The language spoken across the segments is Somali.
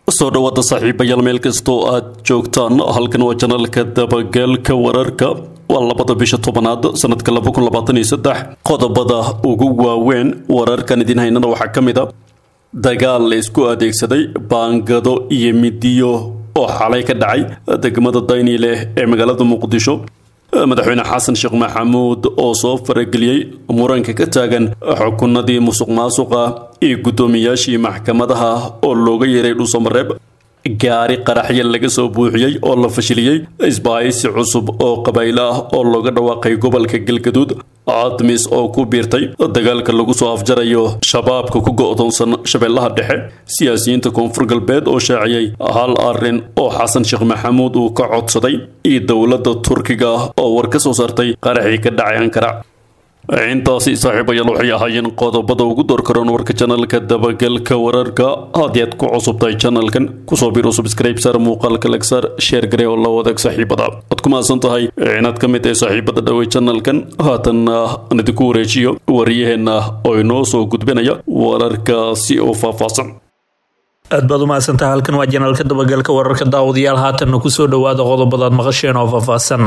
soo dhawaada saaxiibayaal meel kastoo aad joogtaan halkan waa janalka dabagalka wararka waa labada bisha tobanaad sanadka qodobada ugu waaweyn wararkan idin haynana waxaa ka mid a dagaal la isku adeegsaday baangado iyo midiyo oo xalay ka dhacay degmada daynile ee magaalada muqdisho madaxweyne xasan sheekh maxamuud oo soo farageliyey muranka ka taagan xukunadii musuq maasuqa iyo guddoomiyaashii maxkamadaha oo looga yeeray dhuusamareeb gaari qaraxya laga soo buuxiyey oo la fashiliyey isbaahaysi cusub oo qabaylo ah oo looga dhawaaqay gobolka galgaduud admis oo ku biirtay dagaalka lagu soo afjarayo shabaabka ku go'doonsan shabeellaha dhexe siyaasiyiinta koonfur galbeed oo shaaciyey hal arrin oo xasan sheekh maxamuud uu ka codsaday iyo dowladda turkiga oo war ka soo saartay qaraxii ka dhacay ankara intaasi saaxiibayaal waxay ahaayeen qodobada ugu doorkaroon warka janalka dabagalka wararka haddii aad ku cusubtahay janalkan kusoo biro subscribe sar muuqaalka lagsaar sheer garee oo la wadaag saaxiibada waad ku mahadsan tahay inaad ka mid tahay saaxiibada dhawey janalkan haatanna aan idinku wareejiyo wariyaheenna oo inoo soo gudbinaya wararkaasi oo faahfaahsan aad baad u mahadsantaha halkan waa janaalka dabagalka wararka daawadayaal haatanna kusoo dhawaada qodobadaad maqasheen oo faahfaahsan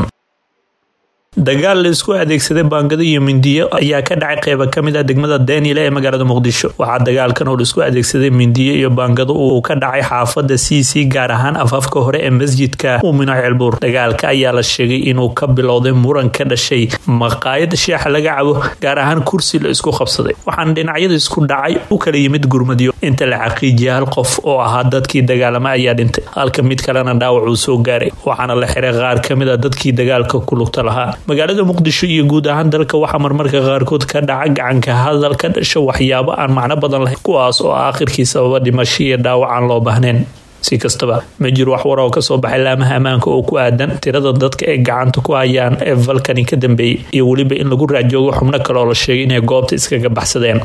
dagaal la isku adeegsaday baangado iyo mindiyo ayaa ka dhacay qeyba kamid ah degmada daynile ee magaalada muqdisho waxaa dagaalkan oo laisku adeegsaday mindiyo iyo baangado uu ka dhacay xaafada c c gaar ahaan afaafka hore ee masjidka uumino ceelbuur dagaalka ayaa la sheegay inuu ka bilowday muran ka dhashay maqaayad sheexa laga cabo gaar ahaan kursi la isku qabsaday waxaana dhinacyada isku dhacay u kala yimid gurmadyo inta la xaqiijiyay hal qof oo ahaa dadkii dagaalama ayaa dhintay halka mid kalena dhaawac uu soo gaaray waxaana la xiray qaar kamid a dadkii dagaalka ku lugta lahaa magaalada muqdisho iyo guud ahaan dalka waxaa marmarka qaarkood ka dhaca gacanka hadal ka dhasha waxyaabo aan macno badan lahayn kuwaas oo aakhirkii sababa dhimasho iyo dhaawac aan loo baahnayn si kastaba ma jiro wax war oo kasoo baxay laamaha ammaanka oo ku aadan tirada dadka ay gacanta ku hayaan ee falkani ka dambeeyey iyo weliba in lagu raajoogo xubno kale oo la sheegay inay goobta iskaga baxsadeen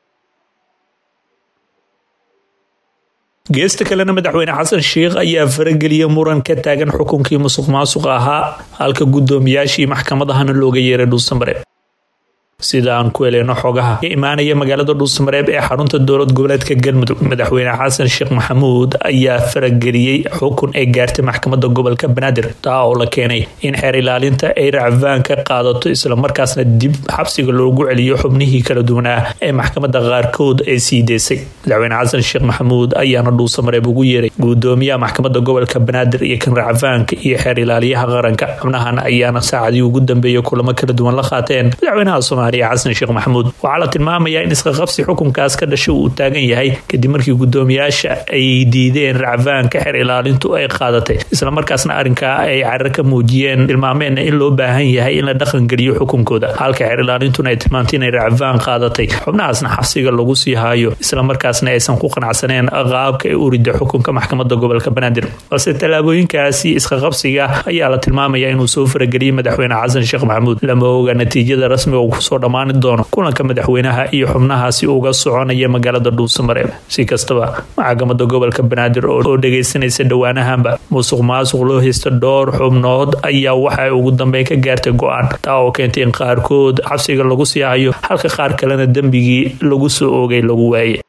geesta kalena madaxweyne xasan sheikh ayaa farageliyay muran ka taagan xukunkii musuq maasuqa ahaa halka guddoomiyaashii maxkamadahana looga yeeray dhuusamare sida aan ku heleyno xogaha ka imaanaya magaalada dhuusamareeb ee xarunta dowlad goboleedka galmudug madaxweyne xasan sheekh maxamuud ayaa farageliyey xukun ay gaartay maxkamada gobolka banaadir taa oo la keenay in xeer ilaalinta ay racfaan ka qaadato islamarkaasna dib xabsiga loogu celiyo xubnihii kala duwanaa ee maxkamada qaarkood ay sii deysay madaxweyne xasan sheekh maxamuud ayaana dhuusamareeb ugu yeeray guddoomiyaha maxkamada gobolka banaadir iyo kan racfaanka iyo xeer ilaaliyaha qaranka xubnahan ayaana saacadii ugu dambeeyay kulamo kala duwan la qaateen madaxweynaha soomaaliya xasan sheekh maxamuud waxaa la tilmaamayaa in isqaqabsi xukunkaas ka dhashay uu taagan yahay kadib markii guddoomiyaasha ay diideen racfaanka xer ilaalintu ay qaadatay islamarkaasna arrinkaa ay carar ka muujiyeen tilmaameenna in loo baahan yahay in la dhaqangeliyo xukunkooda halka xer ilaalintuna ay tilmaantay inay racfaan qaadatay xubnahaasna xabsiga lagu sii haayo islamarkaasna aysan ku qanacsaneen qaabka ay u rida xukunka maxkamada gobolka banaadir balse tallaabooyinkaasi isqaqabsiga ayaa la tilmaamayaa inuu soo farageliyey madaxweyne xasan sheekh maxamuud lama oga natiijada rasmiga uu kusoo dhammaan doono kulanka madaxweynaha iyo xubnahaasi uga soconaya magaalada dhuusamareeb si kastaba maxkamada gobolka banaadir oo dhageysanaysa dhowaanahanba musuq maasuq loo haysta dhowr xubnood ayaa waxay ugu dambeyn ka gaartay go-aan taa oo keentay in qaarkood xabsiga lagu sii hayo halka qaar kalena dembigii lagu soo oogay lagu waaye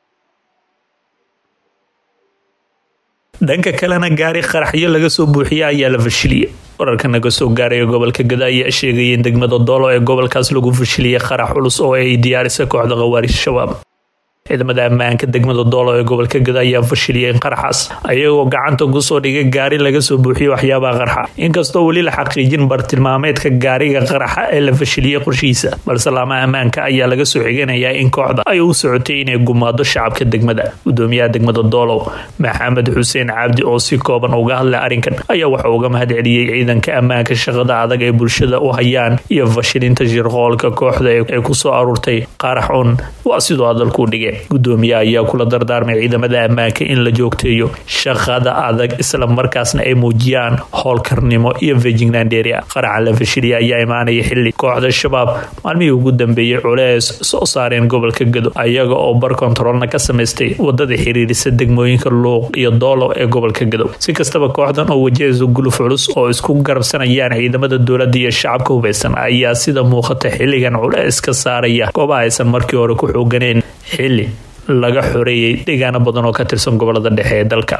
dhanka kalena gaari qaraxyo laga soo buuxiya ayaa la fashiliyay wararka naga soo gaaraya gobolka gada ayaa sheegaya in degmada doolo ee gobolkaas lagu fashiliyay qarax culus oo ay diyaarisay kooxda khawaarij shabaab ciidamada ammaanka degmada doolo ee gobolka gada ayaa fashiliyay qaraxaas ayagoo gacanta kusoo dhigay gaari laga soo buuxiyay waxyaabaha qarxa inkastoo weli la xaqiijin bartilmaameedka gaariga qaraxa ee la fashiliyey qorshihiisa balse laamaha ammaanka ayaa laga soo xiganayaa in kooxda ay u socotay inay gumaado shacabka degmada gudoomiyaha degmada doolow maxamed xuseen cabdi oo si kooban uga hadlay arrinkan ayaa waxa uga mahad celiyey ciidanka ammaanka shaqada adag ee bulshada u hayaan iyo fashilinta shirqoolka kooxda ee kusoo aruurtay qarax un waa sidoo hadalkuu dhigay gudoomiyaha ayaa kula dardaarmay ciidamada ammaanka in la joogteeyo shaqada adag isla markaasna ay muujiyaan howlkarnimo iyo fejignaan dheeria qaraxa la fashiliya ayaa imaanaya xili kooxda shabaab maalmihii ugu dambeeyey culees soo saareen gobolka gado ayaga oo bar kontaroolna ka samaystay wadada xiriirisa degmooyinka luuq iyo doolow ee gobolka gadow si kastaba kooxdan oo wajahaysa guluf culus oo isku garabsanayaan ciidamada dowladda iyo shacabka hubeysan ayaa sida muuqata xilligan culeys ka saaraya goobaha aysan markii hore ku xooganeen xili laga xoreeyey deegaano badan oo ka tirsan gobolada dhexe ee dalka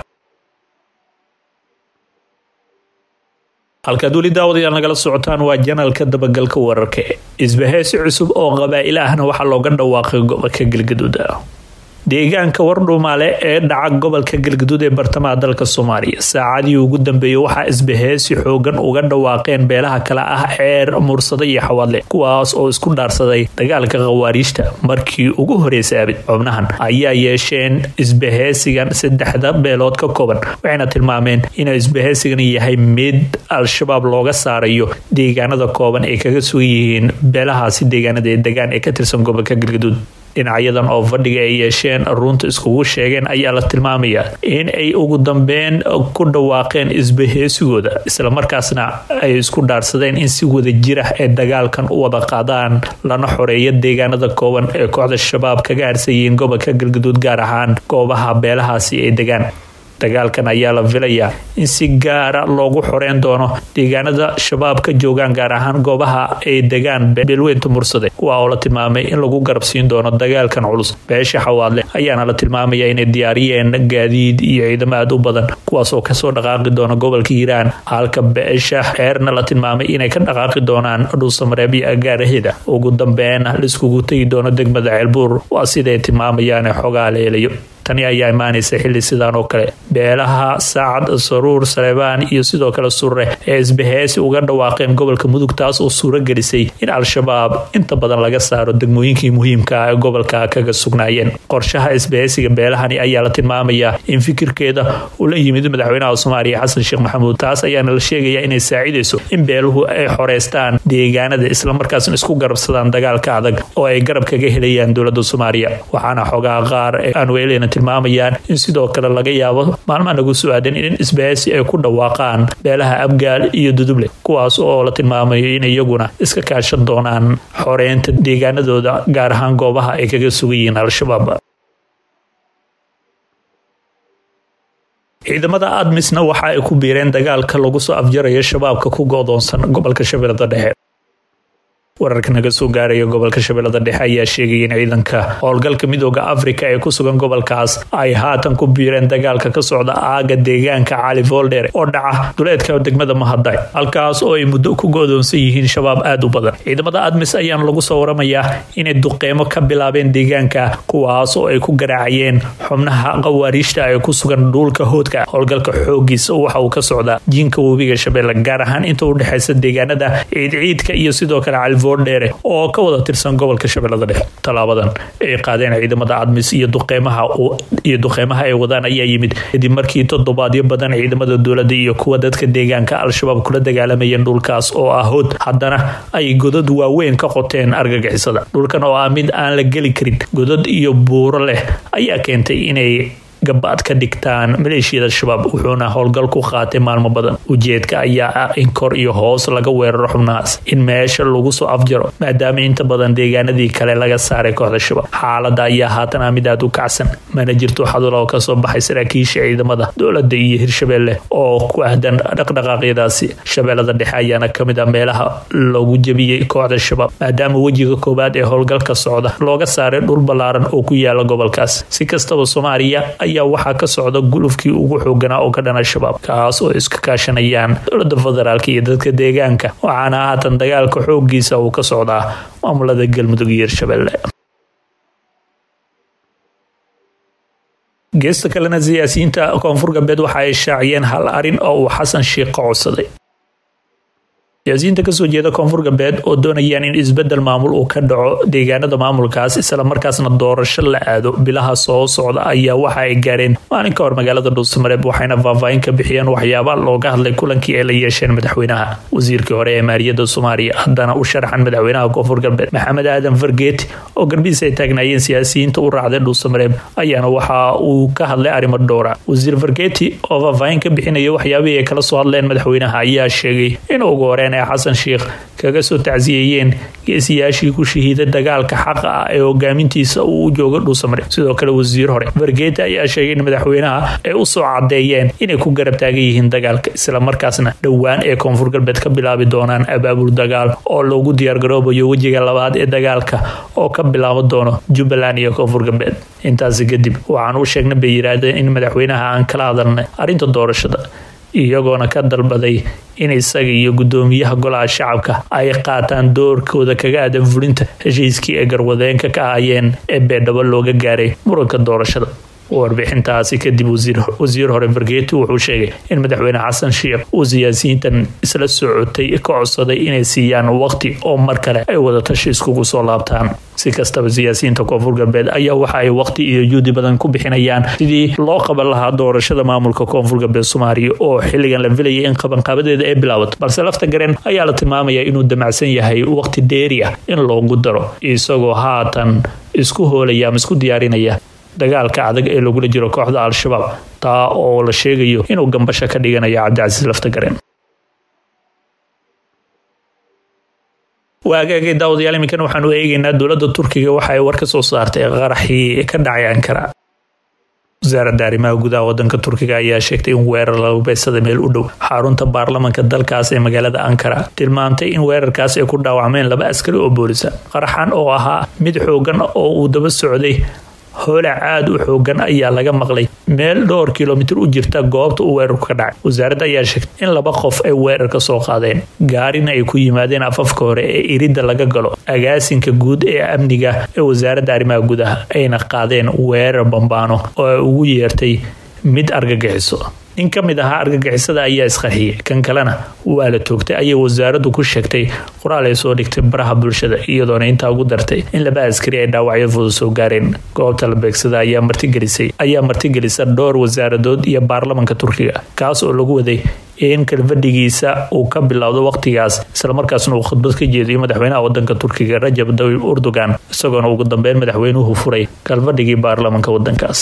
halkaad weli daawadayaal nagala socotaan waa janalka dabagalka wararka isbaheysi cusub oo qabaa'il ahna waxaa looga dhawaaqay gobolka galgaduud deegaanka wardhuumaale ee dhaca gobolka galgaduud ee bartamaha dalka soomaaliya saacadii ugu dambeeyey waxaa isbaheysi xoogan uga dhawaaqeen beelaha kale ah ceer mursado iyo xawaadle kuwaas oo isku dhaarsaday dagaalka khawaariijta markii ugu horeysay abid xubnahan ayaa yeesheen isbaheysigan saddexda beelood ka kooban waxayna tilmaameen inuu isbaheysigan yahay mid al-shabaab looga saarayo deegaanada kooban ay kaga sugan yihiin beelahaasi deegaanada ee degaan ee ka tirsan gobolka galgaduud dhinacyadan oo fadhiga ay yeesheen runta iskugu sheegeen ayaa la tilmaamayaa in ay ugu dambeyn ku dhawaaqeen isbaheysigooda islamarkaasna ay isku dhaarsadeen in si wada jirah ee dagaalkan u wada qaadaan lana xoreeyo deegaanada kooban ee kooxda shabaab kaga harsan yihiin gobolka galgaduud gaar ahaan goobaha beelahaasi ay degaan dagaalkan ayaa la filayaa in si gaara loogu xoreyn doono deegaanada shabaab ka joogaan gaar ahaan goobaha ay degaan beelweynta mursade kuwa oo la tilmaamay in lagu garabsiin doono dagaalkan culus beesha xawaadle ayaana la tilmaamaya inay diyaariyeen gaadiid iyo ciidamo aad u badan kuwaas oo kasoo dhaqaaqi doona gobolka hiiraan halka beesha xeerna la tilmaamay inay ka dhaqaaqi doonaan dhuusamareeb iyo agaaraheeda ugu dambeyn laiskugu tegi doono degmada ceelbuur waa siday tilmaamayaan xogaa leelayo tani ayaa imaanaysa xilli sidaan oo kale beelaha saacad saruur saleebaan iyo sidoo kale surre ee isbaheysi uga dhawaaqeen gobolka mudug taas oo suuro gelisay in al-shabaab inta badan laga saaro degmooyinkii muhiimka ah ee gobolka kaga sugnaayeen qorshaha isbaheysiga beelahani ayaa la tilmaamayaa in fikirkeeda uu la yimid madaxweynaha soomaaliya xasan sheekh maxamuud taas ayaana la sheegaya inay saacidayso in beeluhu ay xoreystaan deegaanada islamarkaasna isku garabsadaan dagaalka adag oo ay garab kaga helayaan dowlada soomaaliya waxaana xogaha qaar aanweelena tilmaamayaan in sidoo kale laga yaabo maalmaha nagu su-aadan in isbaheysi ay ku dhawaaqaan beelaha abgaal iyo duduble kuwaas oo la tilmaamayo in iyaguna iska kaashan doonaan xoreynta deegaanadooda gaar ahaan goobaha ay kaga sugan yihiin al-shabaab ciidamada admisna waxa ay ku biireen dagaalka lagu soo afjarayo shabaabka ku go-doonsan gobolka shabeellada dhexe wararka naga soo gaaraya gobolka shabeellada dhexe ayaa sheegaya in ciidanka howlgalka midooda afrika ee ku sugan gobolkaas ay haatan ku biireen dagaalka ka socda aaga deegaanka cali voldher oo dhaca duleedka degmada mahaday halkaas oo ay muddo ku go-doonsan yihiin shabaab aad u badan ciidamada admis ayaana lagu soo waramayaa inay duqeymo ka bilaabeen deegaanka kuwaas oo ay ku garaacayeen xubnaha khawaariijta ee ku sugan dhuulka hoodka howlgalka xoogiisa waxa uu ka socdaa jiinka webiga shabeelle gaar ahaan inta u dhexeysa deegaanada ciidciidka iyo sidoo kale cali dheere oo ka wada tirsan gobolka shabeellada dhexe tallaabadan ay qaadeen ciidamada admis iyo duqeymaha iyo duqeymaha ay wadaan ayaa yimid kadib markii toddobaadyo badan ciidamada dowladda iyo kuwa dadka deegaanka al-shabaab kula dagaalamayeen dhulkaas oo ah hood haddana ay godad waaweyn ka qoteen argagixisada dhulkan oo ah mid aan la geli karin godad iyo buuro leh ayaa keentay inay gabaad ka dhigtaan maleeshiyada shabaab wuxuuna howlgal ku qaatay maalmo badan ujeedka ayaa ah in kor iyo hoos laga weeraro xubnahaas in meesha lagu soo afjaro maadaama inta badan deegaanadii kale laga saaray kooxda shabaab xaalada ayaa haatan ah mid aad u kacsan mana jirto xadul oo kasoo baxay saraakiisha ciidamada dowlada iyo hirshabeelle oo ku ahdan dhaqdhaqaaqyadaasi shabeellada dhexe ayaana kamid ah meelaha lagu jebiyey kooxda shabaab maadaama wejiga koowaad ee howlgalka socda looga saaray dhul ballaaran oo ku yaala gobolkaas si kastaba soomaaliya ayaa waxaa ka socda gulufkii ugu xooganaa oo ka dhana shabaab kaas oo iska kaashanayaan dowlada federaalk iyo dadka deegaanka waxaana haatan dagaalka xoogiisa uu ka socdaa maamulada galmudug iyo hirshabelle geesta kalena siyaasiyiinta koonfur galbeed waxa ay shaaciyeen hal arin oo uu xasan sheikh ka codsaday siyaasiyiinta kasoo jeeda koonfur galbeed oo doonayaan in isbedel maamul uu ka dhaco deegaanada maamulkaas islamarkaasna doorasho la aado bilaha soo socda ayaa waxa ay gaareen maalin ka hor magaalada dhuusamareeb waxayna faahfaahin ka bixiyeen waxyaaba looga hadlay kulankii ay la yeesheen madaxweynaha wasiirkii hore ee maaliyadda soomaaliya haddana u sharaxan madaxweynaha koonfur galbeed maxamed aadan fargeeti oo garbihiis ay taagnaayeen siyaasiyiinta u raacday dhuusamareeb ayaana waxa uu ka hadlay arrimo dhowra wasiir fargeeti oo faahfaahin ka bixinaya waxyaabihii ay kala soo hadleen madaxweynaha ayaa sheegay in ugu horeen madaxweyne xasan sheikh kaga soo tacsiyeeyeen geesiyaashii ku shahiiday dagaalka xaqa ah ee hogaamintiisa uu u jooga dhuusamare sidoo kale wasiir hore fargeeta ayaa sheegay in madaxweynaha ay u soo cadeeyeen inay ku garab taagan yihiin dagaalka islamarkaasna dhowaan ee koonfur galbeed ka bilaabi doonaan abaabul dagaal oo loogu diyaargaroobayo wejiga labaad ee dagaalka oo ka bilaaban doono jubbaland iyo koonfur galbeed intaasi kadib waxaan u sheegnay bay yidhaahdeen in madaxweynaha aan kala hadalnay arrinta doorashada iyagoona ka dalbaday in isaga iyo gudoomiyaha golaha shacabka ay qaataan doorkooda kaga aadan fulinta heshiiskii ay garwadeenka ka ahayeen ee beedhabo looga gaaray muranka doorashada warbixintaasi kadib wasiir hore fargeeti wuxuu sheegay in madaxweyne xasan sheikh uu siyaasiyiintan isla socotay ka codsaday inay siiyaan waqti oo mar kale ay wadatashi iskugu soo laabtaan si kastaba siyaasiyiinta koonfur galbeed ayaa waxa ay waqti iyo juudi badan ku bixinayaan sidii loo qaban lahaa doorashada maamulka koonfur galbeed soomaaliya oo xilligan la filayay in qabanqaabadeeda ay bilaabato balse lafta gareen ayaa la tilmaamaya inuu damacsan yahay waqti dheeri ah in loogu daro isagoo haatan isku hoolaya ama isku diyaarinaya dagaalka adag ee lagula jiro kooxda al-shabaab taa oo la sheegayo inuu gambasha ka dhiganayo cabdicasiis laftagareen waagaagay daawadayaal iminkan waxaanu eegaynaa dowladda turkiga waxa ay war ka soo saartay qaraxii ka dhacay ankara wasaaradda arrimaha gudaha wadanka turkiga ayaa sheegtay in weerar lagu beedsada meel u dhow xarunta baarlamanka dalkaas ee magaalada ankara tilmaantay in weerarkaas ay ku dhaawacmeen laba askari oo boolisa qaraxan oo ahaa mid xoogan oo uu daba socday hoolac aada u xoogan ayaa laga maqlay meel dhowr kilomitir u jirta goobta uu weerarku ka dhacay wasaaradda ayaa sheegtay in laba qof ay weerar ka soo qaadeen gaarina ay ku yimaadeen afafka hore ee iridda laga galo agaasinka guud ee amniga ee wasaaradda arrimaha gudaha ayna qaadeen weerar bambaano oo ay ugu yeertay mid argagixiso nin ka mid ahaa argagixisada ayaa isqarxiyey kan kalena waa la toogtay ayay wasaaraddu ku sheegtay qoraal ay soo dhigtay baraha bulshada iyadoona intaa ugu dartay in laba askari ay dhaawacyo fudud soo gaareen goobta la beegsada ayaa martigelisay ayaa martigelisa dhowr wasaaradood iyo baarlamanka turkiga kaas oo lagu waday in kalfadhigiisa uu ka bilowdo waqtigaas islamarkaasna uu khudbad ka jeediyo madaxweynaha wadanka turkiga rajab dawib urdugan isagoona ugu dambeyn madaxweynuhu furay kalfadhigii baarlamanka wadankaas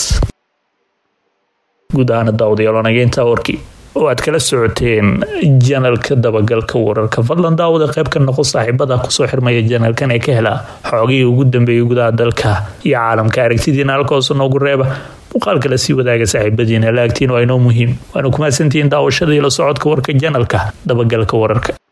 guud ahaana daawadayaal wanageynta warkii oo aad kala socoteen janalka dabagalka wararka fadlan daawada qayb ka noqo saaxiibada kusoo xirmaya janalkan ee ka hela xoogihii ugu dambeeyay gudaha dalka iyo caalamka aragtidiina halkahoose noogu reeba muuqaalka la sii wadaaga saaxiibadiina laagtiin waa inoo muhiim waana kumahadsantihiin daawashada iyo la socodka warka janalka dabagalka wararka